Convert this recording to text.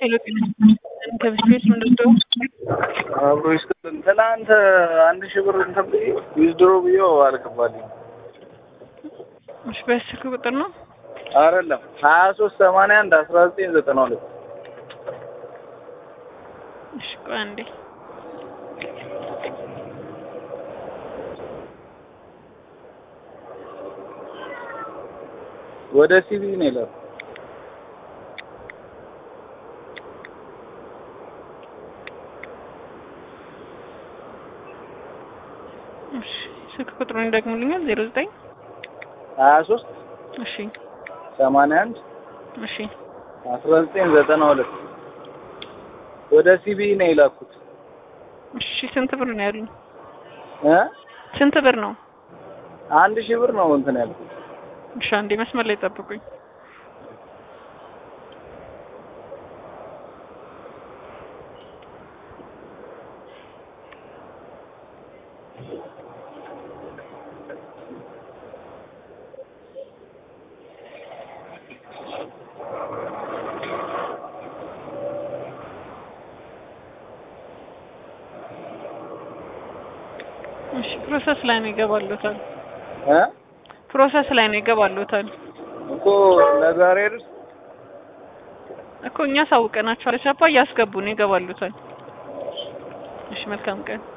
ሄሎ ከብስቤት ምንድን ነው? አብሮ ይስጥልን። ትናንት አንድ ሺህ ብር እንትን ብዬ ዊዝድሮ ብዬው አልገባልኝ። እሺ በስልክ ቁጥር ነው? አይደለም ሀያ ሶስት ሰማንያ አንድ አስራ ዘጠኝ ዘጠና ሁለት እሺ ቆይ አንዴ ወደ ሲቪ ነው ይላል። እሺ ስልክ ቁጥሩን ይደግሙልኛል? ዜሮ ዘጠኝ ሀያ ሶስት እሺ ሰማንያ አንድ እሺ አስራ ዘጠኝ ዘጠና ሁለት ወደ ሲቪ ነው የላኩት እሺ ስንት ብር ነው ያሉኝ? እ ስንት ብር ነው? አንድ ሺህ ብር ነው እንትን ያልኩት። እሺ አንዴ መስመር ላይ ጠብቁኝ። እሺ ፕሮሰስ ላይ ነው ይገባሉታል። እ ፕሮሰስ ላይ ነው ይገባሉታል እኮ ለዛሬ ድረስ እኮ እኛ ሳውቀናቸዋል። ቻፓ እያስገቡ ነው ይገባሉታል። እሺ መልካም ቀን